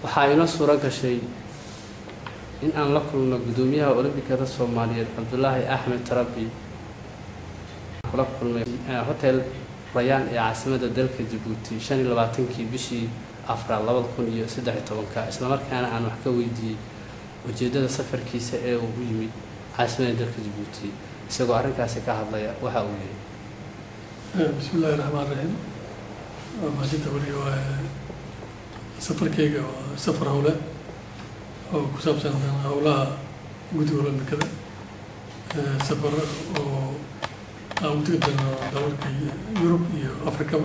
waxaa inoo suuro gashay in aan la kulno guddoomiyaha olombikada soomaaliyeed cabdulaahi axmed tarabi kula kulmay hotel rayaan ee caasimada dalka jabuuti shan iyo labaatankii bishii afraad labada kun iyo saddex iyo tobanka islamarkaana aan wax ka weydiiyey ujeeddada safarkiisa ee uu u yimid caasimada dalka jabuuti isagoo arrinkaasi ka hadlaya waxa uu yihi bismi illaahi raxmaan raxiim waa mahadinta weli waa safarkeyga waa safar howle oo ku saabsan howlaha guddiga olombikada safar oo aan u tegi doono dalalka yurub iyo afrikaba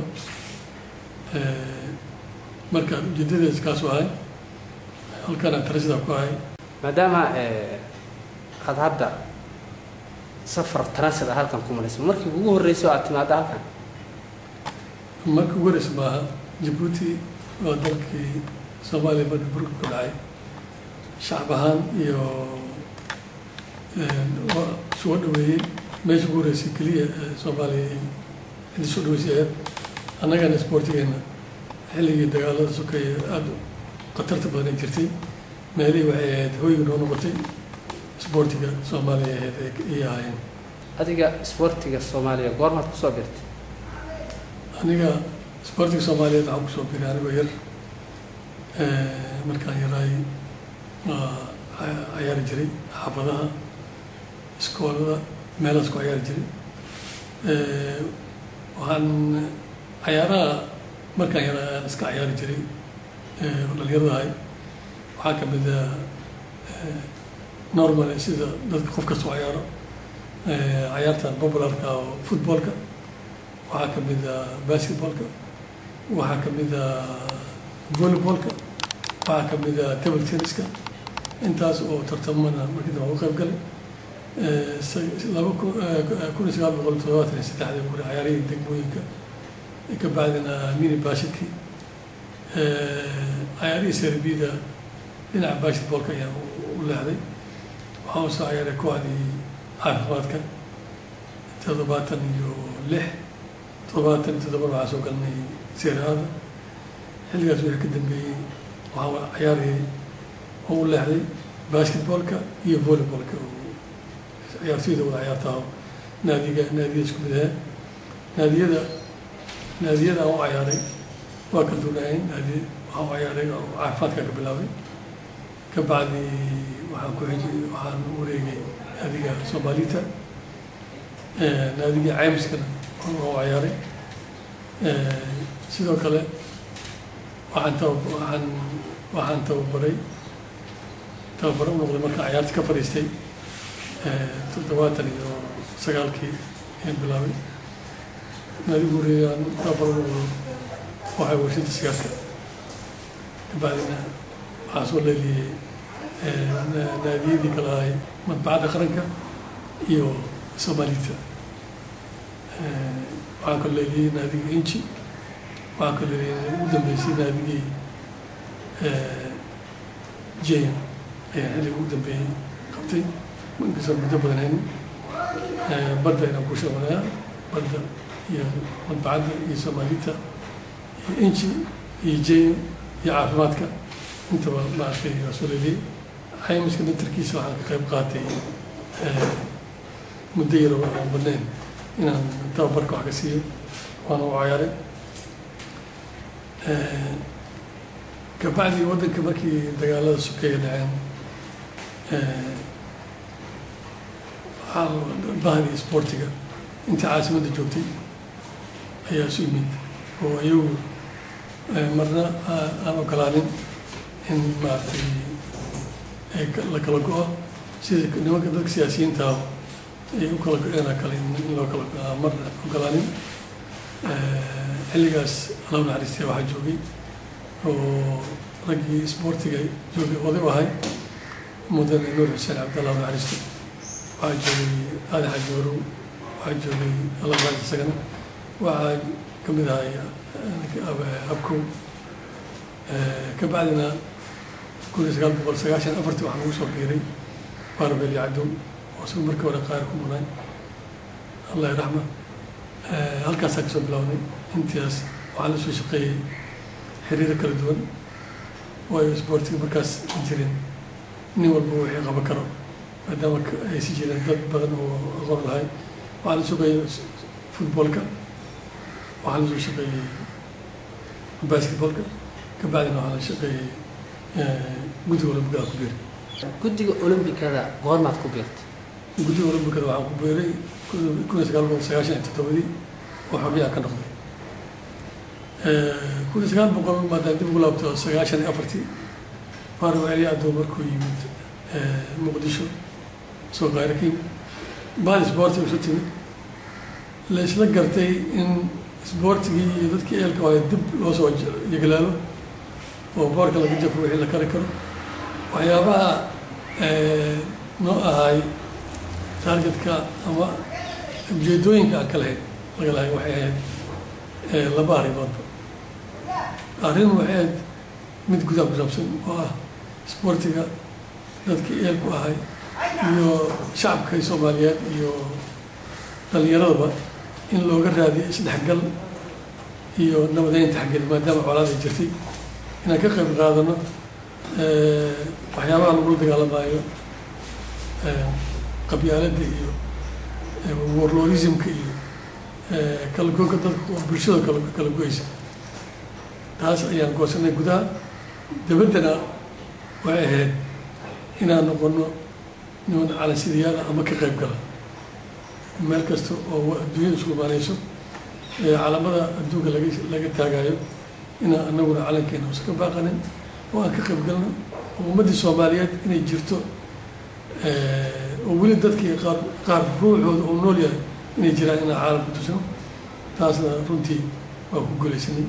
marka ujeedadees kaasu ahay halkaana tarasida ku ahay maadaama aada hadda safar transit ah halkan ku maraysa markii ugu horreysay oo aad timaada halkan marka ugu horeysa maaha jabuuti waa dalkii soomaaliya markii burka ku dhacay shacab ahaan iyo waa soo dhaweeyey meesha ugu horeysay keliya soomaaliya cidii soo dhaweysay aheyd annagana isboortigeena xilligii dagaalada sokeeye aada khatarta badan ay jirtay meelihii waxay ahayd hooyga noo noqotay isboortiga soomaaliya ahayd ayay ahaayeen adiga isboortiga soomaaliya goormaad kusoo birtay aniga isboortiga soomaaliyeed waxaan kusoo biray anigoo yar markaan yaraay cayaari jiray xaafadaha iskoolada meelahaas ku cayaari jiray waxaan cayaaraha markaan yaraa aan iska cayaari jiray oo dhalinyarada ahay waxaa kamid a normal sida dadka qof kastoo cayaaro cayaartan popularka oo footballka waxaa kamid a basketballka waxaa kamid a volleyballka waxaa kamid a table tenniska intaas oo tartamana markii dambe uga qayb galay laba kun iyo sagaal boqol toddobaatan iyo saddexdii guri cayaarihii degmooyinka ka bacdina mini bashidkii cayaarihii serbida dhinaca basketballka ayaan u leexday waxaan usoo cayaaray kooxdii caafimaadka toddobaatan iyo lix toddobaatan iyo toddoban waxaa soo galnay seeraada xilligaas wixii ka dambeeyey waxaa cayaarayay oo u leexday basketballka iyo volleyballka ciyaartoyda wada ciyaartaa naadiga naadiga isku mid ahaa naadiyada naadiyada aan u cayaaray waa kala duwanaayeen naadi waxaan u cayaaray oo caafimaadka ka bilaabay ka bacdi waxaan ku xijay waxaan u wareegay naadiga soomaalita naadiga caymiskana waan u cayaaray sidoo kale waxaan taba waxaan waxaan tababaray tababaro u noqday markaan cayaarta ka fadhiistay toddobaatan iyo sagaalkii ayaan bilaabay naadigu horeeyaan tababaro u noqdo waxay warshada sigaarka kabacdina waxaa soo leeliyey naadiyadii kala ahay madbacadda qaranka iyo soomaalita waxaan kala leeliyey naadiga inji waxaan kala leeliyey ugu dambeysay naadigii jenya ayaa xilliga ugu dambeeyey qabtay inkastoo muddo badan haynin badda inaan ku shaqeeyaa badda iyo madbacadda iyo soomaalita iyo inji iyo jenya iyo caafimaadka intaba maaragtay waa soo leeliyey caymiska dantarkiisa waxaan ka qayb qaatay muddo yar oo aan badnayn inaan tababarka wax ka siiyo waana u cayaaray kabacdi waddanka markii dagaalada sokeeya dhaceen waxaa bahdi isboortiga intii caasimadda joogtay ayaa isu yimid oo iyagu marna aan ogolaanin in maaragtay la kala go-o sida nimanka dadka siyaasiyiinta ay u kala go-een kale in loo kala go-aa marna ogolaanin xilligaas allow naxariistay waxaa joogay oo raggii isboortiga joogay oday u ahay mudane nuur xuseen cabdallah naxariisto waxaa joogay aali xaaji warow waxaa joogay alla naxariis isagana waxaa ka mid ahay abkow ka bacdina kun iyo sagaal boqol sagaashan afartii waxaa lagu soo biiray barbel iyo cadow oo isagu markii hore qaar ku maqnay allah raxma halkaasaa kasoo bilownay intaas waxaa la soo shaqeeyey xiriiro kala duwan waayo isboortiga markaas ma jirin nin walba wixii qaban karo maadaama ay si jireen dad badan oo aqoon lahay waxaa la shaqeeyey footballka waxaa la soo shaqeeyey basketballka kabacdina waxaa la shaqeeyey guddiga olombikada ku beeray guddiga olombikada goormaad ku beertay guddiga olombikada waxaan ku beeray kun iyo sagaal boqol sagaashan iyo toddobadii oo xogyaha ka noqday kun iyo sagaal boqol maadaan dib ugu laabto sagaashan iyo afartii faaro celiya adoo markuu yimid muqdisho soo qaayro ka yimid baal isboorti isu timid la isla gartay in isboortigii iyo dadkii eelka waayo dib loo soo yeglaalo oo boorka laga jafo wixii la kari karo waxyaabaha noo ahay targetka ama ujeedooyinka aan ka lahayn laga lahay waxay ahayd laba arrimoodba arrin waxay ahayd mid gudaha ku saabsan oo ah isboortiga dadkii eelku ahay iyo shacabka soomaaliyeed iyo dhalinyaradaba in looga raadiyo isdhexgal iyo nabadeynta xaggeed maadaama colaad ay jirtay inaan ka qayb qaadano waxyaabaha lagula dagaalamaayo qabyaaladda iyo warlorismka iyo kala goynka dadka oo bulshada kala kala goysa taas ayaan goosanay gudaha dabaddana waxay ahayd inaan noqono niman calansidayaala ama ka qayb gala meel kasta oo adduunyada isku imaanayso calamada adduunka laga laga taagayo inaan anaguna calankeena uska baaqanin oo aan ka qayb galno oo ummaddii soomaaliyeed inay jirto oo weli dadkii qaar qaar ruuxooda oo nool yahay inay jiraan inaan caalamka tusno taasna runtii waa ku gulaysanay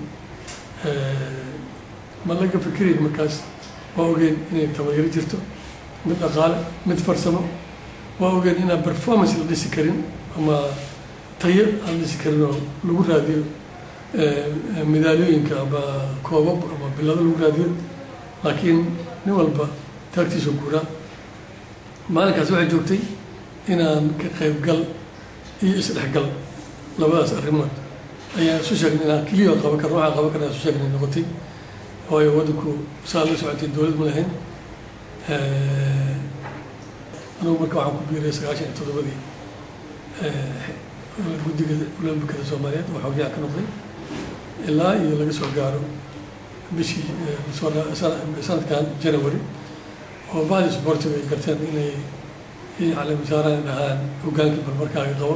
ma laga fikirayn markaas waa ogeen inay tabayaro jirto mid dhaqaale mid farsamo waa ogeen inaan performance la dhisi karin ama tayo aan la dhisi karin oo lagu raadiyo midaalooyinka ama koobab ama bilado lagu raadiyo laakiin nin walba taagtiisa guuraa maalinkaas waxay joogtay inaan ka qaybgal iyo isdhexgal labadaas arrimood ayaan isu sheegnay inaan keliya qaban karno waxaan qaban karna isu sheegnay noqotay waayo waddanku saa la socotay dowlad ma lahayn anugu marka waxaan ku biiray sagaashan iyo toddobadii guddiga olambikada soomaaliyeed oo xogyaha ka noqday ilaa iyo laga soo gaaro bishii sanadkan january oo bahdi sportiga ay garteen inay caleemisaaraan dhahaan hogaankii barmarkaaga qabo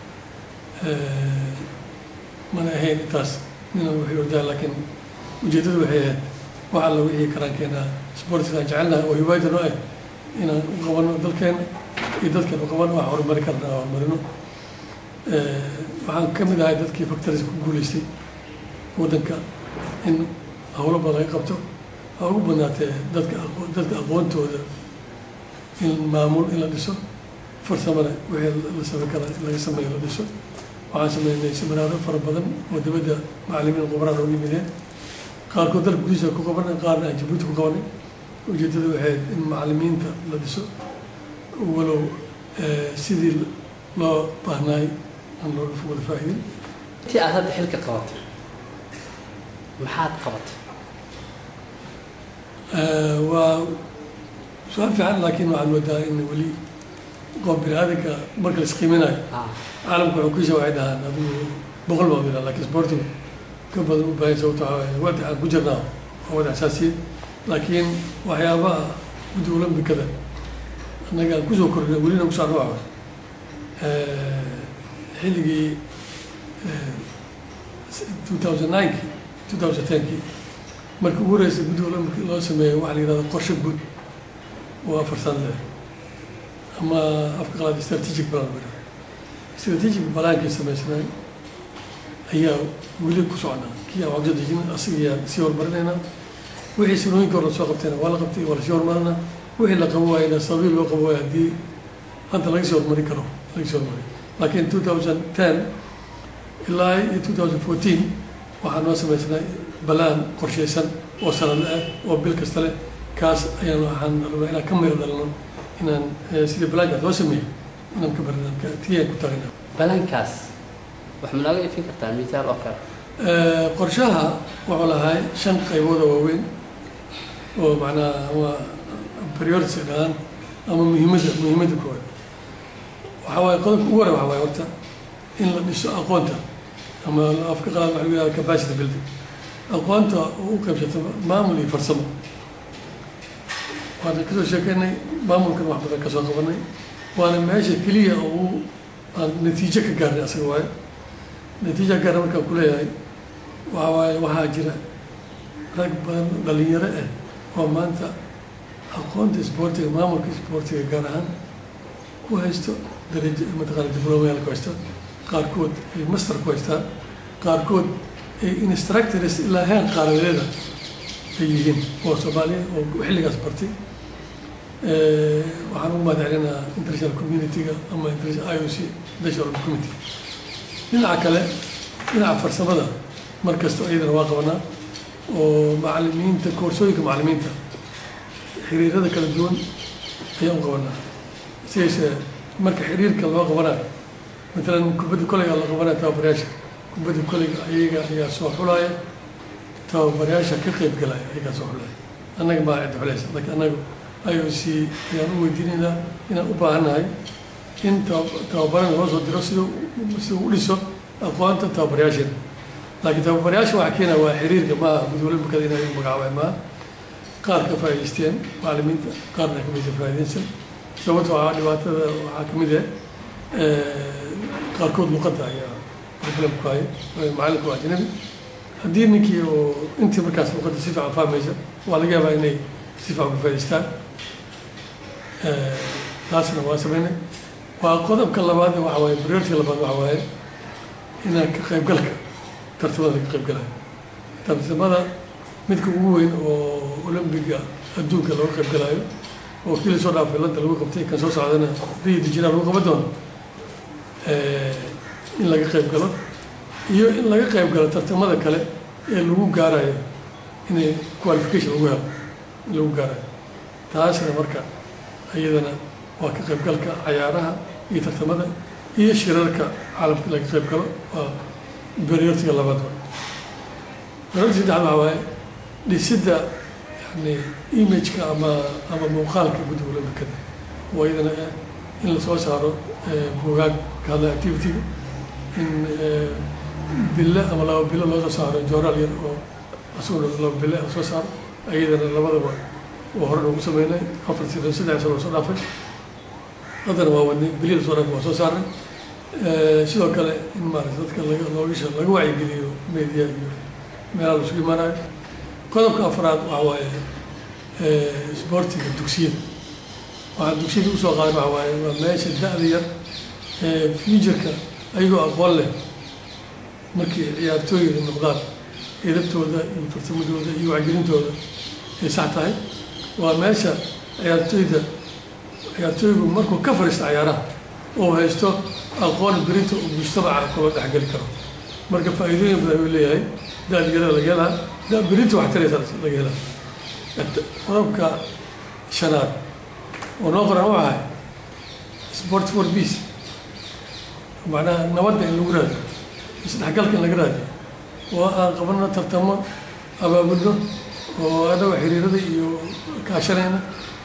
mana ahayn intaas ninan waxay ordaan laakiin ujeeddadu waxay ahayd wax alla wixii karaan keenaa sportiga aan jecelnahay oo hiwaayada noo ah inaan u qabano dalkeena iyo dadkeena u qabano wax horumari karna horumarino waxaan ka mid ahay dadkii factories ku guulaystay waddanka in howlo badan laga qabto ha ugu badnaatee dadka dadka aqoontooda in maamul in la dhiso farsamana wixii la samayn kara laga sameeyo la dhiso waxaan sameynay seminaaro fara badan oo dibadda macalimiin qubaraan ugu yimideen qaarkood dalka gudihiisa ku qabanay qaarna aan jabuuti ku qabanay ujeeddada waxay in macalimiinta la dhiso walow sidii loo baahnaay aan looga wada faa'iidin intii aad hadda xilka qabatay maxaad qabatay waa su-aal fiican laakiin waxaad moodaa in weli qof bini aadanka marka la isqiiminayo caalamka xukiisa waxay dhahaan adigu boqol baa miraa laakiin sportigu ka badan u baahan sababto wada aan ku jirnaa waa wada asaasiye laakiin waxyaabaha guddi olombikada annaga aan kusoo kordhinay welina kusoo arwaca xilligii two thousand ninekii two thousand tenkii markii ugu horeysay guddi olombika loo sameeyo waxaa la yihahda qorshe guud oo afar sano leh ama afka qalaad strategic plan ba strategic balaankii samaysnay ayaa weli ku socnaa kii aan waqti dejin asigayaa sii horumarinaynaa wixii sanooyinka hore soo qabtayna waa la qabtay waa lasii horumarinaa wixii la qabo waayna sababii loo qabo waaya haddii hadda laga sii horumari karo laga sii horumari laakiin two thousand ten ilaa iyo two thousand fourteen waxaa noo samaysnay balaan qorshaysan oo sanadle ah oo bil kasta leh kaas ayaan waxaan rabnaa inaan ka miro dhalno inaan sidii balaankaas loo sameeyey inaan ka barinaan tiyaan ku taagna balaankaas wax ma nooga ifin kartaa misaal oo kale qorshaha wuxuu lahay shan qaybood oo waaweyn oo macnaha ama priority dhahaan ama muhiimadda muhiimadda koowaad waxaa waaye qodobka ugu hore waxaa waaye horta in la dhiso aqoonta ama afka qalaad waxa lagu yihahda capacity building aqoonta oo u qaybsato maamul iyo farsamo waana kasoo sheekeynay maamulkan wax badan kasoo qabanay waana meesha keliya oo uu aan natiijo ka gaarnay asaga waaye natiija gaarna markaan ku leeyahay waxa waaye waxaa jira rag badan dhalinyaro ah oo maanta aqoonta isboortiga maamulka isboortiga gaar ahaan ku haysto darajo mataqaana diblomayaal ku haysta qaarkood ay master ku haystaan qaarkood ay instructors ilaa heer qaaradeeda ay yihiin oo soomaaliya oo xilligaas bartay waxaan ugu mahad celinaa international community-ga ama international i o c international community dhinaca kale dhinaca farsamada mar kasta iyadana waa qabanaa oo macalimiinta koorsooyinka macalimiinta xiriirada kala duwan ayaan u qabanaa siyeeshe marka xiriirka loo qabanayo matalan kubadda koleyga la qabanayo tababarayaasha kubadda koleyga ayaga ayaa soo xulaya tababarayaasha ka qeyb galaya ayagaa soo xulaya annaga maa cidda xulaysa laakiin annaga i o c ayaan u weydiinaynaa inaan u baahannahay in tababarana loo soo diro siduu siduu u dhiso aqoonta tababarayaasheena laakiin tababarayaasha waxaa keenaya waa xiriirka maaha gudwale bukada inay magacaabaan maaha qaar ka faa'idaysteen macalimiinta qaarna ka mid faa'iidaysan sababta waxaa dhibaatada waxaa ka mid ah qaarkood luqadda ayaa problem ku haya macalinku waa ajnabi haddii ninkii oo intii markaas luqadda si fiican fahmaysa waa laga yaabaa inay si fiican ku faa'idaystaan taasna waa sameynay waa qodobka labaad waxa waaye priority labaad waxa waaye inaan ka qaybgalka tartamada ka qaybgalayo tartamada midka ugu weyn oo olombiga adduunka looga qaybgalayo oo kii lasoo dhaafay lada lagu qabtay kan soo socdana rio de janeiro lagu qaban doono in laga qayb galo iyo in laga qayb galo tartamada kale ee lagu gaarayo inay qualification lagu helo in lagu gaarayo taasna marka iyadana waa ka qaybgalka cayaaraha iyo tartamada iyo shirarka caalamka laga qayb galo waa beriortiga labaad waay beriortiga saddexaad waxaa waaye dhisidda yani imageka ama ama muuqaalka guddiga olambikada oo iyadana in lasoo saaro buugaag ka hadla activity-ga in bille ama laba bilo loo soo saaro joraal yar oo asaguna laba bille lasoo saaro iyadana labadaba oo hore noogu sameynay afar sano saddex sano soo dhaafay haddana waa wadnay bili lasoo dhaafay waa soo saarnay sidoo kale in maarata dadka laga loogisha laga wacyigeliyo media iyo meelaha laisugu imaanayo qodobka afraad waxa waaye isboortiga dugsiyada waxaa dugsiyada usoo qaadan waxa waaye waa meesha da-da yar ee futureka ayagoo aqoon leh markii ciyaartooyda noqdaan edabtooda iyo farsamadooda iyo wacgelintooda ay sax tahay waa meesha ciyaartooyda ciyaartooygu markuu ka fariisto cayaaraha oo haysto aqoon berito uu mujtamaca kula dhexgeli karo marka faa'iidooyin badan uu leeyahay da-da yarada laga helaa da berito wax taraysa laga helaa qodobka shanaad oo noo qoran u ahay sport for peace macnaha nabadda in lagu raadiyo isdhexgalka in laga raadiyo oo aan qabanno tartamo abaabulno oo annaga xiriirada iyo kaashanayna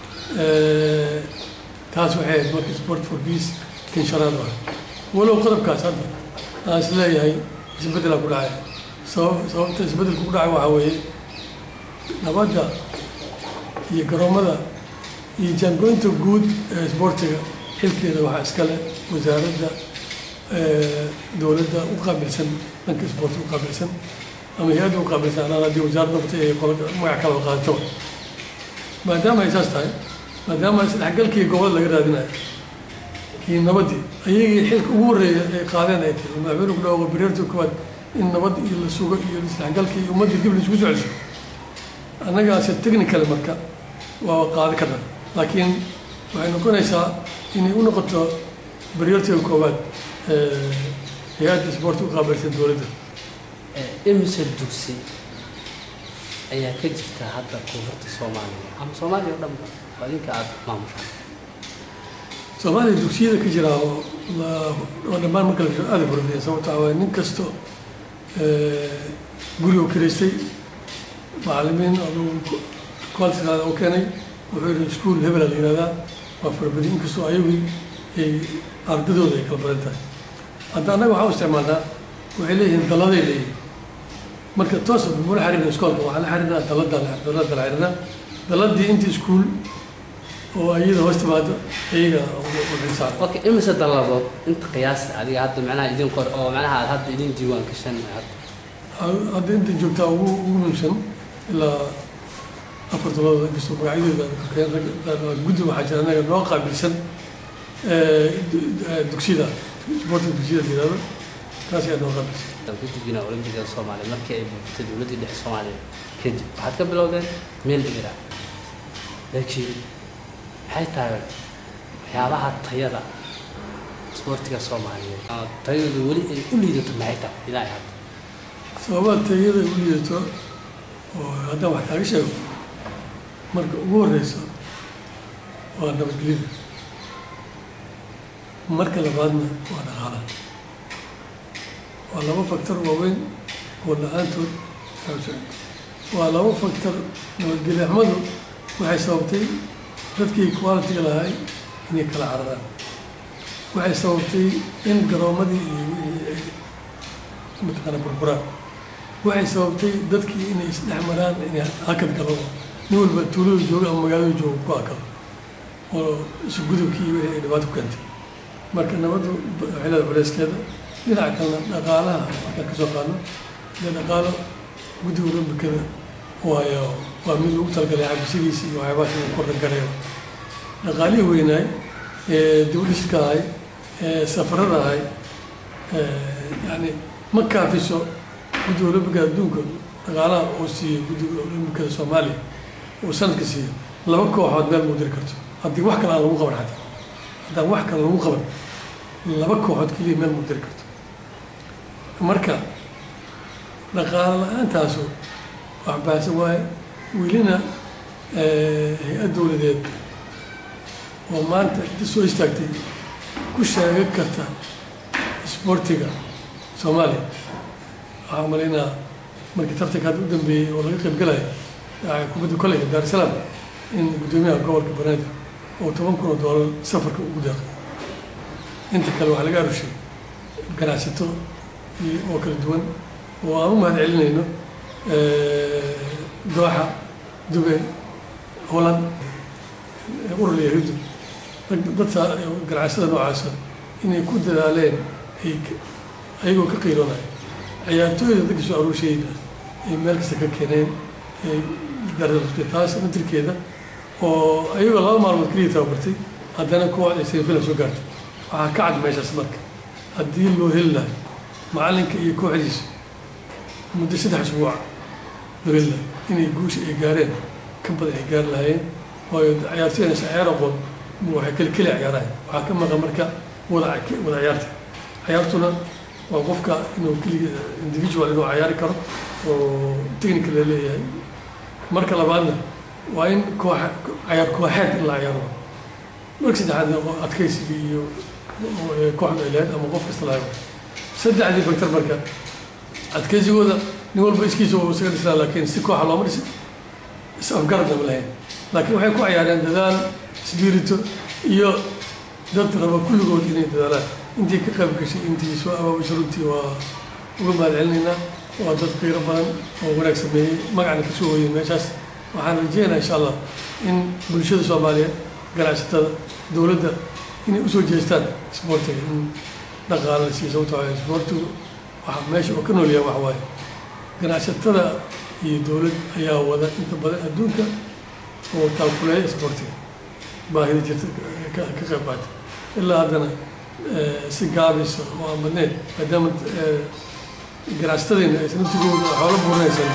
taas waxay ahayd marka sport for peace kan shanaad u ahay walow qodobkaas hadda aan is leeyahay isbeddelaa ku dhacay sabab sababta isbeddelku ku dhacay waxaa weeye nabadda iyo garoomada iyo jaangooynta guud ee isboortiga xilkeeda waxaa iskale wasaaradda dowladda u qaabilsan dhanka isboortiga u qaabilsan ama hay-adda u qaabilsan anaan haddii wasaaradda noqotay ay qola magac kala qaadato maadaama ay saas tahay maadaama isdhexgalkii gobolada laga raadinayo iyo nabaddii ayagii xilka ugu horreeya ay qaadeen ay tahay madaxweyne ku dhawaaqo beriirta koowaad in nabad iyo la sugo iyo isdhexgalkii iyo ummaddii dib la isugu soo celiso annagaase technical marka waa qaadi karna laakiin waxay noqonaysaa inay u noqoto beriortiga koowaad hay-adda isboorti u qaabilsan dowladda imise dugsi ayaa ka jirta hadda koonfurta soomaaliya ama soomaaliya o dhanba waa idinka aada maamushaan soomaaliya dugsiyada ka jira oo oo dhammaan marka la aada furadiya sababta waa nin kasto guriga kiraystay macalimiin aduu quality qaada u keenay wuxuu yidhi iskuol hebela la yihahdaa waa farabadi inkastoo ayagii ay ardadooda ay kala badan tahay hadda annaga waxaa u isticmaalnaa waxay leeyihiin dalladay leeyihin marka toos mula xariirna iskoolka waxaa la xariirnaa dallada dallada la xariirnaa dalladii inta iskuol oo iyada hoos timaado iyaga uxisaar okay imise dalladood inta qiyaasta adiga hadda macnaha idin qor oo macnaha aad hadda idin diiwaan gashan hadda hadda inta joogtaa ugu ugu muhiimsan ilaa afar dalladood inkastoo magacyadeeda guddi waxaa jira anaga noo qaabilsan dugsiyada sporting dugsiyada la yihahdo taas ayaa noo qaabilsan guddigina olambigada soomaaliya markii ay buuxtay dowladdii dhexe soomaaliya kadib waxaad ka bilowdeen meel dhigira laakiin maxay tahay waxyaabaha tayada isboortiga soomaaliyeed oo tayadu weli ay u liidato maxay tahay ilaahay hadda sababaha tayada u liidato oo haddaan wax kaaga sheego marka ugu horeyso waa nabadgelyada marka labaadna waa dhaqaalaha waa laba faktor waaweyn oo la-aantood saabsan waa laba faktor nabadgelyo xumadu waxay sababtay dadkii qualitiga lahay inay kala cararaan waxay sababtay in garoomadii iyo mataqaana burburaan waxay sababtay dadkii inay isdhex maraan inay hakad galo nin walba tuulada jooga ama magaalada jooga ku hakado oo isu gudubkii iyo wixii ay dhibaato ku keentay marka nabaddu waxay leedahay culeyskeeda dhinaca kalena dhaqaalaha markaan ka soo qaadno dee dhaqaalo guddiga olambikada waayo waa mid lagu talagalay cabisidiisa iyo waxyaabaha inuu kordhan karayo dhaqaalihii weynaay ee dawliska ahay ee safarada ahay yani ma kaafiso guddiga olambikada adduunka dhaqaalaha oo siiyo guddiga olambikada soomaaliya oo sanadka siiyo laba kooxood meel muu diri karto haddii wax kale aan lagu qaban xataa haddaan wax kale lagu qaban laba kooxood keliya meel muu diri karto marka dhaqaalo la-aantaasu wax baahsan waaye welina hay-ad dowladeed oo maanta inta soo istaagtay ku sheegan karta isboortiga soomaaliya waxaa umalaynaa markii tartanka hadda u dambeeyey oo laga qayb galayo kubadda koleyga daar es salaam in guddoomiyaha gobolka banaadir oo toban kun oo doolar safarka ugu deeqay inta kale waxaa laga arushay ganacsato oo kala duwan oo aan u mahad celinayno dooxa dubay holland urur yahuudi dad ganacsada noocaasa inay ku dadaaleen ay ayagoo ka qiiroonaya ciyaartooyda dadka soo aruushayda ay meel kasta ka keeneen ay dardartay taas matirkeeda oo ayagoo laba maalmood keliya tababartay haddana kooxda ay semifinal soo gaartay waxaa ka cad meeshaas marka haddii loo heli lahay macalinka iyo kooxdiisa muddo saddex usbuuc loo heli lahay inay guusha ay gaareen ka badan ay gaari lahaayeen waayo ciyaartooyna si ciyaar aqoon waxay keli keli ciyaarahay waxaa ka maqan marka wada wada ciyaarta ciyaartuna waa qofka inuu keliga individual inuu ciyaari karo oo technical la leeyahay marka labaadna waa in koox ciyaar kooxeed in la ciyaaro marka saddexaadna adkaysiga iyo kooxda ay lahayd ama qof kasta lahayd saddexdii factor marka adkaysigooda nin walba iskiisa uu isaga dhisnaa laakiin si kooxa looma dhisin is afgaradna ma lahayn laakiin waxay ku ciyaareen dadaal spirito iyo dad raba kulligood inay dadaalaan intii ka qayb gashay intii soo abaabisha runtii waa uga mahad celinaynaa waa dad qiiro badan oo wanaag sameeyey magacna ka soo hoyey meeshaas waxaan rajeynayaa insha allah in bulshada soomaaliyeed ganacsatada dowladda inay usoo jeestaan isboortiga in dhaqaala la siiyo sababto waaye isboortigu waxa meesha oo ka nool yahay waxa waaye ganacsatada iyo dowlad ayaa wada inta badan adduunka oo taakuleeya isboortiga baahida jirta ka ka qayb qaata ilaa haddana si gaabisa oo aan badneyn maadaama ganacsatadeenna aysan intigooda xoolo buurinaysan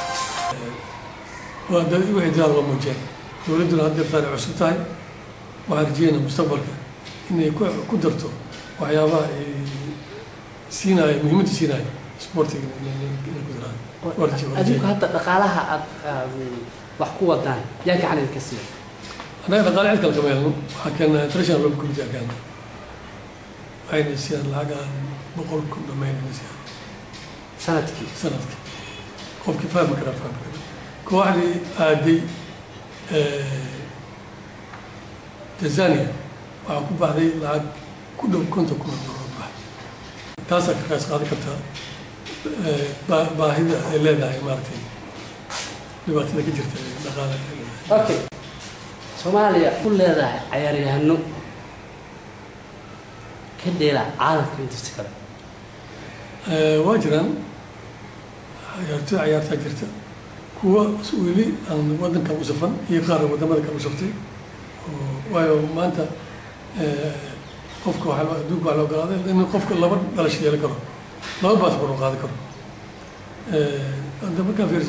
waa dad wixii dadaal waa muujiyeen dowladduna had deertaan ay cusub tahay waxaan rajeynaa mustaqbalka inay ku ku darto waxyaabaha ay siinaayo muhiimadda siinaayo isboortiga inay ku daraan waa raje- waa adinku rajeyn. hadda dhaqaalaha aad aad wax ku wadaan yaa gacan idinka siiya annaga dhaqaale cid kale kama helno waxaa keena international lobby committee aa keena waxayna siiyaan lacag aan boqol kun dhamaynayna siiyaan sanadkii sanadkii qofkii fahmi karaa fahmi kara kooxdii aaday tanzania waxaa ku baxday lacag ku dhow konton kun oo doolar baxay taasaa ka qaas qaadan kartaa baa- baahida ay leedahay maaragtay dhibaatada ka jirta ee dhaqaale ay leedahay okay soomaaliya ku leedahay cayaaryahano ka dheela caalamka intiisa kale Eh, waa jiraan ciyaartoy ciyaartaa jirta kuwa weli aan waddanka u safan iyo qaar waddamada kale u saftay oo waayo maanta eh, qofka waxaa loo- adduunka waxaa la ogolaaday in qofka laba dhalasho yeelan karo laba baasboor uu qaadan karo Eh, hadda markaa fiirso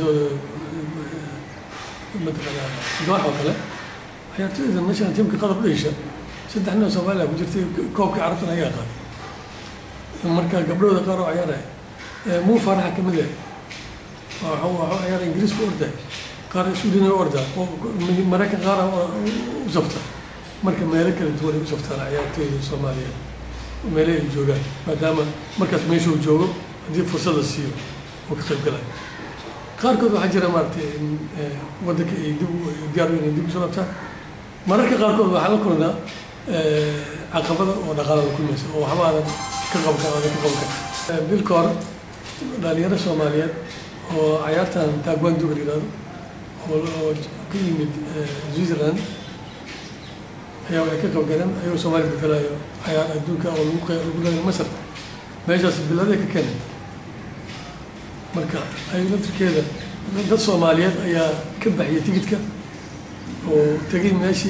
mataqaanaa doox oo kale ciyaartoyda national teamka qadar u dheesha saddex nin oo soomaaliya ku jirtay koobka carabtana ayaa qaaday marka gabdhooda qaar oo ciyaaraya muu faraxa ka mid ah waxuu waxuu ciyaara ingiriiska u orday qaar suudina u ordaa oo maraykan qaar u safta marka meelo kala duwan ay u saftaan ciyaartooyda soomaaliyeed meelo ay joogaan maadaama markaas meesha uu joogo haddii fursad la siiyo uu ka qayb galaya qaarkood waxaa jira maaragtay in eh, waddanka ay dib u- diyaar u inay dib usoo labtaan mararka qaarkood waxaa la kulnaa eh, caqabada oo dhaqaala la kulmaysa oo waxba aadan ka qaban kara aadan ka qaban kara Eh, bil ka hor dhalinyaro soomaaliyeed oo cayaartan taekwondo la yidhahdo oo oo ka yimid eh, switzerland ayaa waxay ka qaybgaleen ayagoo soomaaliya bedelayo cayaar adduunka oo lagu qey- lagu leeyahay masar meeshaas biladay ka keenay marka ay laftirkeeda dad soomaaliyeed ayaa ka baxiyay tigidka oo tegay meeshii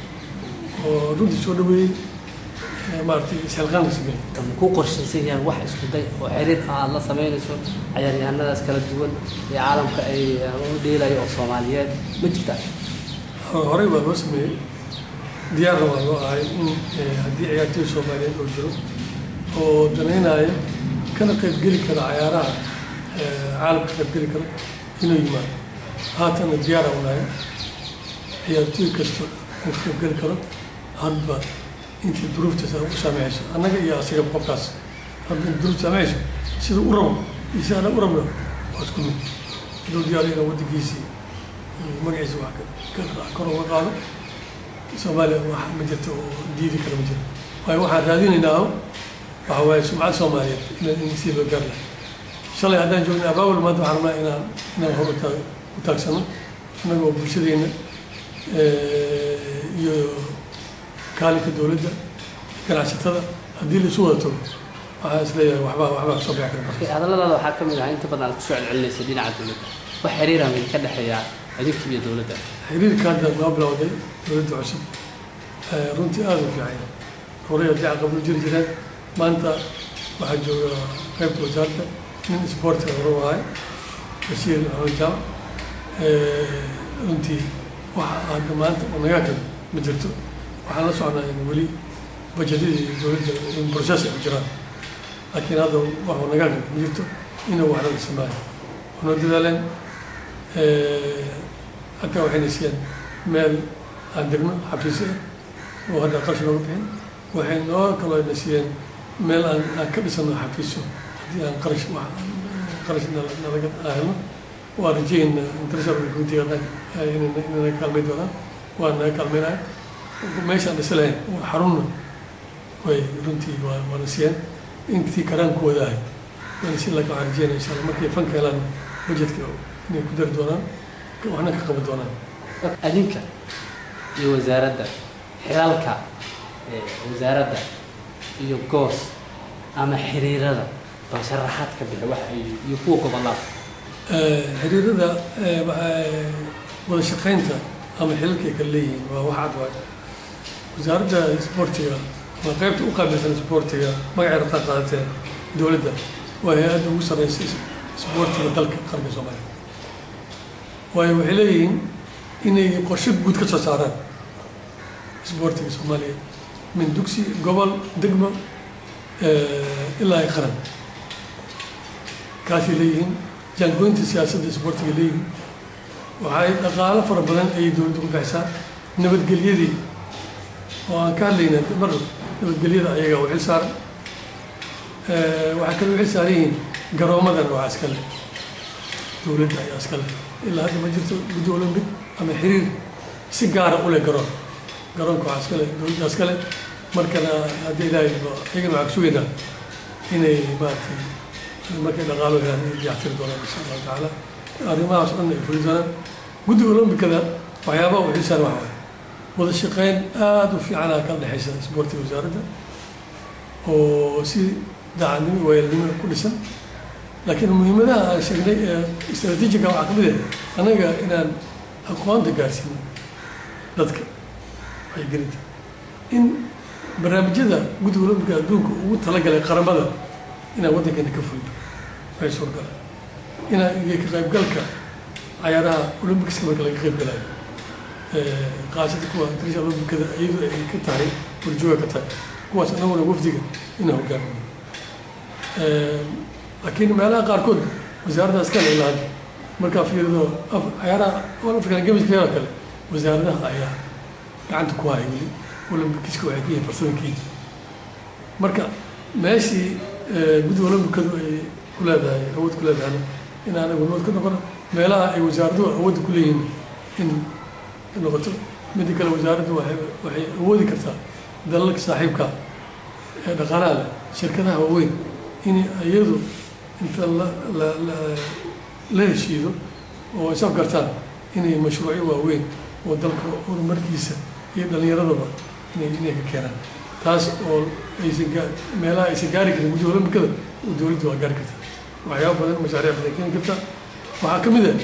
oo runtii soo dhaweeyey eh, maaragtay isxilqaan la sameeyey ma ku qorshaysan yahay wax isku day oo xiriir ah aada la samaynayso cayaaryahanadaas kala duwan ee caalamka ay uh, u dheelayo oo soomaaliyeed ma jirta horey baa loo sameeyey diyaarna waa loo ahay in eh, haddii ciyaartoy soomaaliyeed oo jiro oo danaynaya kana qaybgeli kara cayaaraha eh, caalamka ka qaybgeli kara inuu yimaado haatana diyaara unahay ciyaartoy kasta uu ka qaybgeli karo hadba intii duruuftaas u saameyso annaga iyo asigaba qofkaas hadba in duruuf saameyso sida u rabo iyo si annaga u rabno waa isku mid haduu diyaaro inuu waddankiisii magaciisa wax ka- ka kor uga qaado soomaaliya wax ma jirto oo diidi kara ma jiro waayo waxaan raadinaynaa waxa waaye sumcad soomaaliyeed inaan in sii loo gaar lahay shalay haddaan joogna abaabul maanta waxaan rabnaa inaan inaan hor u taag u taagsano innagoo bulshadeenna eh, iyo kaalinka dowladda ganacsatada haddii la isu wada tago waxaan isleeyahay waxbaa waxbaa kasoo bixi kara Okay, hadalladaada waxaa ka mid ah inta badan aad kusoo celcelinaysay dhinaca dowladda wax xiriira ma ka dhexeeya idinka iyo dowladda xiriirka hadda noo bilowday dowladda cusub eh, runtii aada u fiican horey haddii caqabado jiri jireen maanta waxaa jooga qaybta wasaaradda nin isboortiga hore u ahay basiir maxamed jaamac Eh, runtii waxa hadda maanta oo nagaa kale ma jirto waxaan la socnaa in weli bajetyadii dowladda in process ay ku jiraan laakiin hadda waxuu nagaa kale ma jirto inuu waxna la samaayo wanoo dadaaleen hataa waxayna siiyeen meel aan degno xafiisyo ah oo hadda qarash nooga bixin waxay noo kaloo na siiyeen meel aan aan ka dhisano xafiisyo haddii aan qarash wax qarash nala- nalaga helno waa rajayna international committeega dhan inay naga kaalmay doonaan waa naga kaalmaynaya meeshaan dhisi lahayn waa xarunna way runtii waa waana siiyeen intii karaankooda ahayd waana si laga waxaan rajeynaya insha allah markay fanka helaan budgetka inay ku dari doonaan waxna ka qaban doonaan adinka iyo wasaaradda xilalka ee wasaaradda iyo goos ama xiriirada oo sharaxaad ka bixi wax ay iyo kuwa gobollada Eh, xiriirada eh, waxa- wada shaqaynta ama xilalka ay kala leeyihiin waa wax cad waay wasaaradda isboortiga waa qaybta u qaabilsan isboortiga magaceeda qaad qaadatee dowladda waa hay-adda ugu sarreysa is- isboortiga dalka qaranka soomaaliya waayo waxay leeyihiin inay qorshe guud ka soo saaraan isboortiga soomaaliya min dugsi gobol degmo eh, ilaa ay qaran kaasay leeyihiin jaangoynta siyaasadda isboortiga leeyihiin waxay dhaqaalo fara badan ayay dowladda ku bixisaa nabadgelyadii oo aan ka hadlayna mar nabadgelyada ayaga u xil saaran waxay kaloo u xil saaran yihiin garoomadan waa iskale dowladda ayaa iskale ilaa hadda ma jirto guddi olympic ama xiriir si gaara u leh garoon garoonka waxaa iskale dowladda iskale markana haddii ilaahay iyagana waxaa kusugaynaa inay maaragtay markay dhaqaalo helaan inay diyactiri doonaan insha allahu tacaala arrimahaas o dhan ay fuli doonaan guddiga olombikada waxyaabaha u xiisaan waxa waaye wada shaqeyn aada u fiicana kala dhexaysa isboortiga wasaaradda oo si daacadnimo iyo waayelnimo ku dhisan laakiin muhiimadaha aan sheegnay ee istraatiijiga waxaa ka mid ah annaga inaan aqoonta gaarsiino dadka wacyigelinta in barnaamijyada guddiga olombika adduunka ugu talagalay qaramada inaan waddankeena ka fulno waxay suurgala inaan iyo ka qaybgalka cayaaraha olombikiska marka laga qayb galayo qaasada kuwa trisha olombikada iyadu ay ka tahay warjooga ka tahay kuwaas anaguna wafdiga inaan hogaamino laakiin meelaha qaarkood wasaaradda iskale ilaa hadda markaa fiirido cayaaraha african games oo kale wasaaradaha ayaa gacanta ku haya weli olombikiska waxay ka yihiin farsadankiin marka meeshii guddiga olombikadu ay ku leedahay awood ku leedahayna in anagu nood ka noqono meelaha ay wasaaraduhu awoodda ku leeyihiin in noqoto midda kale wasaaraddu waay waxay awoodi kartaa dalalka saaxiibka ee dhaqaalaha leh shirkadaha waaweyn in iyadu inta la la la la heshiido oo ay saf gartaan inay mashruucyo waaweyn oo dalka horumarkiisa iyo dhallinyaradaba inay inay ka keenaan taas oo aysan gaa meelaha aysan gaari karin guddiga olombikada oo dowladdu waa gaari kartaa waxyaaba badan mashaariic badan keeni kartaa waxaa ka mid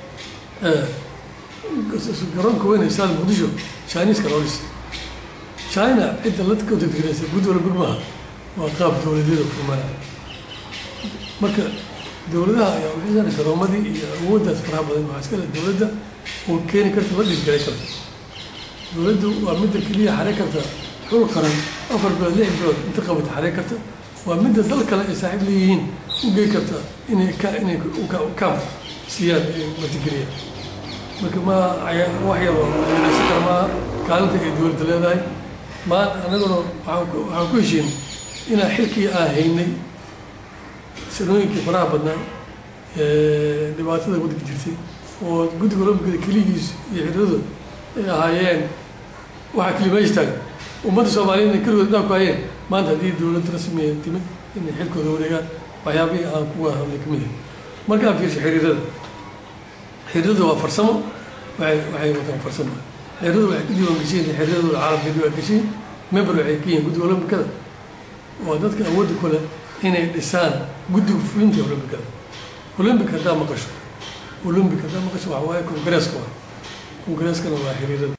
ah garoonka weyn ee saada muqdisho chineska loo dhisay china cidda la kategoreysa guddi olambik maaha waa qaab dowladeed oo kulmanaya marka dowladaha ayaa uxisan garoomadii iyo awooddaas faraha badan waxaa iska le dowladda oo keeni karta la dhiirgelin karta dowladdu waa midda keliya xare karta xul qaran afar bilood lix bilood inta qabata xare karta waa midda dal kale ay saaxiib leeyihiin u gey karta inay ka inay kaam siiyaan ay martigeliyaan marka ma wax yar yeeleysan kara maaha kaalinta ay dowladda leedahay maan anaguna waxaan waxaan ku heshiin inaan xilkii aan haynay sanooyinkii faraha badnaa dhibaatada waddanka jirtay oo guddiga olombikada keligiis iyo xiriiradu ay ahaayeen waxaa keli meesha taagan ummadda soomaaliyeed inay keligood dhaa ku hayeen maanta haddii dowladda rasmiya timid inay xilkooda wareegaan waxyaabihii aan kuga hadlay ka mid yahay markaan fiirsho xiriirada xiriiradu waa farsamo waxay waxay wataan farsamo xiriiradu waxay ku diiwaan geshiin xiriiradooda caalamka diiwaan geshiin member waxay ka yihiin guddiga olombikada waa dadka awoodda ku leh inay dhisaan guddiga fulinta olombikada olombik haddaa maqasho olombik haddaa maqasho waxa waaye kongareeska waa kongareeskana waa xiriirada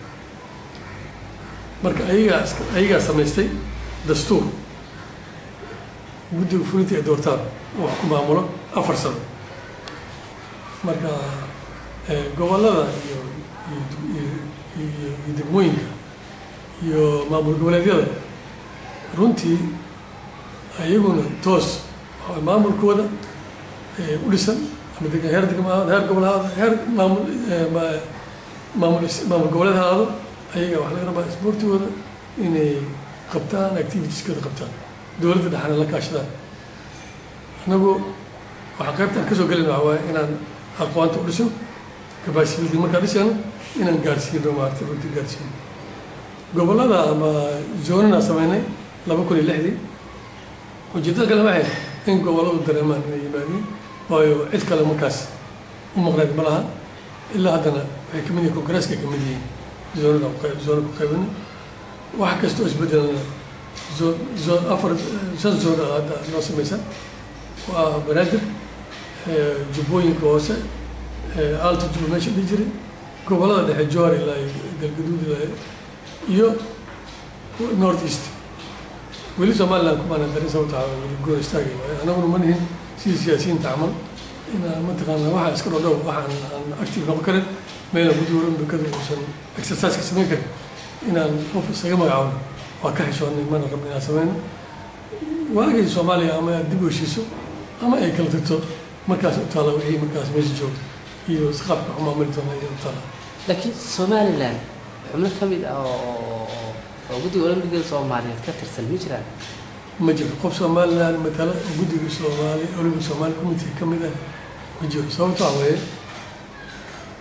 marka ayagaa ayagaa samaystay dastuur guddiga fulinta ee doortaan wax ku maamulo afar sano marka gobollada iyo iyo degmooyinka iyo maamul goboleedyada runtii iyaguna toos maamulkooda u dhisan ama deg heer degma ahaado heer gobol ahaado heer maamul maamul maamul goboleed ahaado ayaga waxaa laga rabaa isboortigooda inay qabtaan activitieskooda qabtaan dowladda dhexana la kaashadaan annagu waxaa qaybtaan kasoo gelin waxa waaye inaan aqoonta u dhiso capacity markaa dhisayno inaan gaarsiino maaragtay runtii gaarsiino gobollada ama zoonana sameynay laba kun iyo lixdii ujeedada kale waxay in gobolladu dareemaan inay yimaadiin waayo cid kale markaas u maqneed ma laha ilaa haddana waxay kamid yihiin kongareeska kamid yihiin zoonada zoona ku qaybina wax kasta oo isbedelana zoon zoon afar shan zoon hadda noo samaysan waa banaadir jubbooyinka hoose alta jubba meesha dhihi jiray gobollada dhexe joor ilaa galgaduud ilaa iyo north east weli somaliland kumaana darin sababta weli goor istaagay waayo anaguna ma nihin sidii siyaasiyiinta camal inaan mataqaana waxa iska dhodhow waxaan aan active noqon karin meela guddiga olombikada uusan exerciseka samayn karin inaan qof isaga magacaabno waa ka xishoonnay mana rabno inaan samayno waagay soomaaliya ama dib u heshiiso ama ay kala tagto markaas u taala wixii markaas meesha joogto iyo isqaabka wax maamuli doona iyo u taala laakiin somaliland xubno ka mid ah oo oo guddiga olombikada soomaaliyeed ka tirsan ma jiraan ma jiro qof somaliland matala oo guddiga soomaali olympic somali committee ka mid ah ma jiro sababto waxa weeye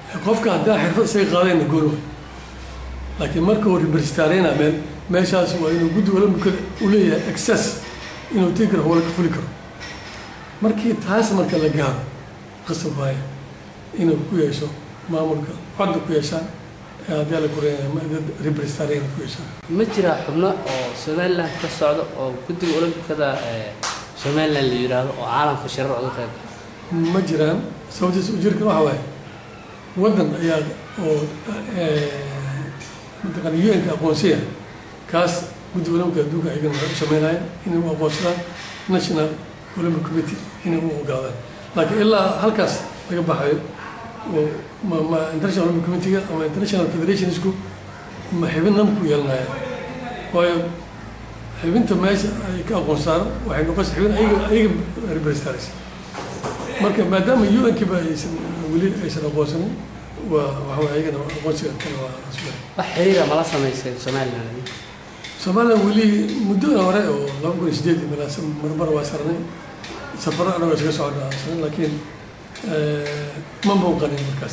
qofka haddaa xirfad isaga qaadayna goon way laakiin marka uu represtareyna meel meeshaas waa inuu guddi olambikada u leeyahay access inuu tegi karo howla ka fuli karo markii taas marka la gaaro qasab waaye inuu ku yeesho maamulka codda ku yeeshaan haddii ala kureeya represtareyna ku yeeshaan ma jiraa xubno oo somaliland ka socda oo guddiga olombikada somaliland la yidhaahdo oo caalamka shirar uga qayb gala ma jiraan sababtiisa ujeedkan waxa waaye waddan ayaa oo mataqaana un-ka aqoonsiya kaas guddi olambika adduunka ayagana waxay u sameynayaan inay u aqoonsadaan national olympic committee inay u ogaadaan laakiin ilaa halkaas laga baxayo oo ma ma international olympic committee-ga ama international federationsku ma xibinnan ku yeelanayaan waayo xibinta meesha ay ka aqoonsaan waxay noqonaysa xibin ayaga ayaga represtaraysa marka maadaama un-kiba aysan weli aysan aqoonsanin waa waxa way ayagana aqoonsiga kale waa rasmi wax xiriira mala samaysay somaliland soomaaliya weli muddada hore oo laba kun iyo sideed iyo bilaa marmar waa sarnay safaro anagoo isaga socda sarnay laakiin ma muuqanin markaas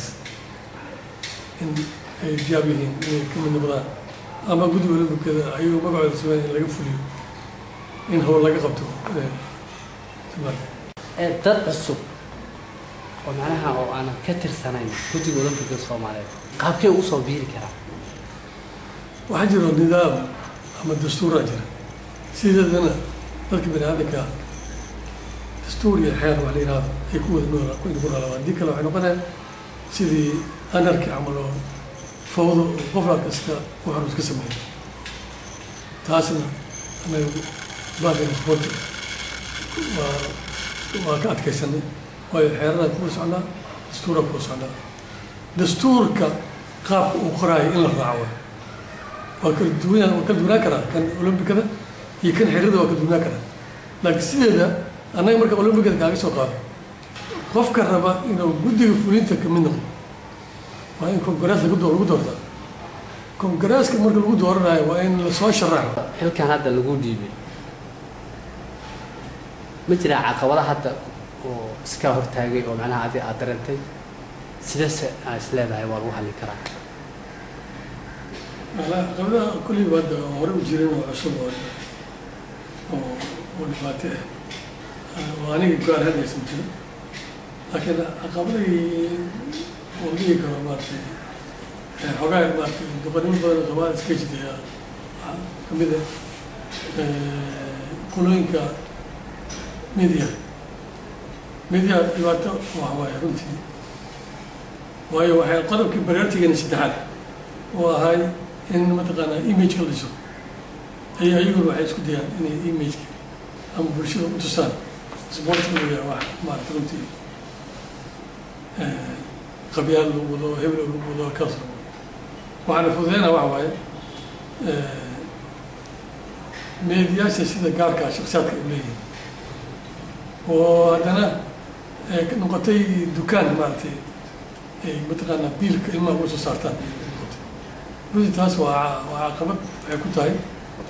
in ay diyaab yihiin inay ka mid noqdaan ama guddi olambikada ayuu magacooda sameyn in laga fuliyo in howl laga qabto soomaaliya ee dad cusub oo macnaha oo aanan ka tirsanayn guddiga olombikada soomaaliyeed qaabkay ugu soo biiri karaa waxaa jiro nidaam ama dastuuraa jira sideedana dadka bani aadamka dastuur iyo xeer wax la yihahdo ay ku wada nool ku noolaa haddii kale waxay noqonayaan sidii anarki camal oo fawdo oo qofla kasta waxaanu iska sameeya taasna anaga baadina sporti waa waa ka adkaysanay waayo xeeradan kuwa socnaa dastuura kuwa socnaa dastuurka qaabka uu qoraayo in la raaco waa kala duwan waa kala duwanaan karaa kan olombikada iyo kan xerada waa kala duwanaan karaa laakiin sideeda annaga marka olombikada kaaga soo qaado qofka raba inuu guddiga fulinta kamid noqdo waa in kongarees lagu doo lagu doortaa kongareeska marka lagu dooranayo waa in lasoo sharaxo xilkan hadda lagu dhiibay ma jiraa caqabada hadda oo iska hortaagay oo macnaha adi aad dareentay sidase aa is leedahay waa lagu hallin karaa caqabadaha kulliba hadda hore u jirin oo cusub oo oo oo dhibaato ah oo aniga go-aan hadaysan jirin laakiin caqabadii oo dhihi karo maaragtay xogaa maaragtay duqanimo badan oo soomaalia iska jitay kamid ah qulooyinka media media dhibaato waxa waaye runtii waayo waxay qodobkii baraartigana saddexaad oo ahay in mataqaanaa imageka la dhiso ay ayaguna waxay isku dayaan inay imageka ama bulshada u tusaan sportiga uu yahay wax maarata runtii qabyaal lagu wado hebel lagu wado kaas lagu wado waxaana fududeynaa waxa waaye meediyaasha sida gaarkaa shaksiyaadka u leeyihin oo haddana noqotay dukaan maaragtay ay mataqaanaa biilka ilmaha uga soo saartaan noqotay runtii taas waa waa caqabad waxay ku tahay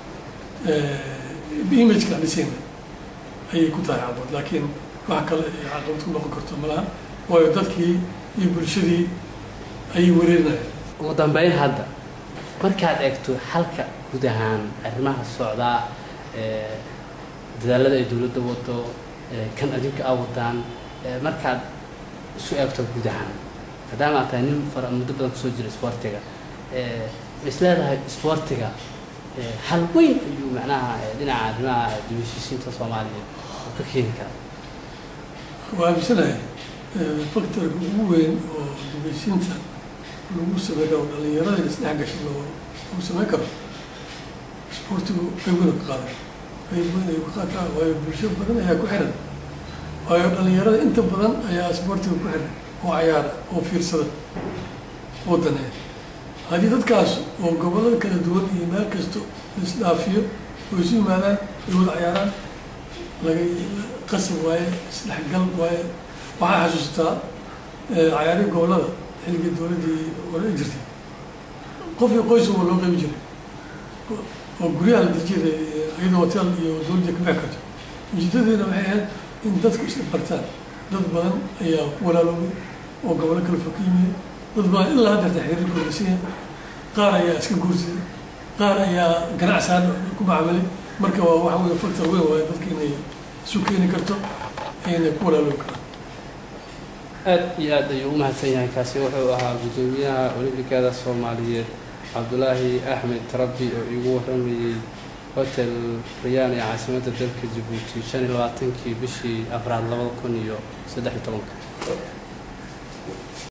imageka aan dhisayna ayay ku tahay caqabad laakiin wax kale ay caqabad ku noqon karto malaha waayo dadkii iyo bulshadii ayay wareerinayaan ugu dambeyn hadda markaad eegto halka guud ahaan arrimaha socdaa dadaalada ay dowladda wado kan adinka a wadaan markaad isu eegto guud ahaan maadaama aad tahay nin fara muddo badan kusoo jira isboortiga ma is leedahay isboortiga hal weyn ayuu macnaha dhinaca arrimaha dibashiisiinta soomaaliyeed oo ka keeni kara waa aaminsanahay factorka ugu weyn oo dibashiinta lagu sameyn karo dhalinyarada in isdhex gasho loo lagu sameyn karo isboortigu qaybweyna ka qaadan qaybweyn ayuu ka qaataa waayo bulsho badan ayaa ku xiran waayo dhalinyarada inta badan ayaa isboortiga ku xiran oo cayaara oo fiirsada oo daneeya haddii dadkaas oo gobollada kala duwan iyo meel kasto isdhaafiyo oo isu yimaadaan ay wada cayaaraan laga qasab waaye isdhexgal waaye waxaa xasuustaa cayaarihii gobollada xilligii dowladdii hore jirtay qofkii qoys waa loo qaybi jiray oo guryaha la dirjiyada iyadoo hotel iyo dowladda ka bixi karto ujeedadeena waxay ahayd in dadku isla bartaan dad badan ayaa ku walaaloobay oo gobollo kala fog ka yimid dad baa ilaa haddeerta xiriirkooda siiya qaar ayaa iska guursaday qaar ayaa ganacsan ku macaamilay marka waa waxa weeye factor weyn waaye dadka inay isu keeni karto ayna ku walaaloobi karaan aad iyo aad ayuu u mahadsan yahay kaasi wuxuu ahaa guddoomiyaha olimbikada soomaaliyeed cabdulaahi axmed tarabi oo igu waramayey hotel rayaan ee caasimadda dalka jabuuti shan iyo labaatankii bishii afraad labada kun iyo saddex iyo tobanka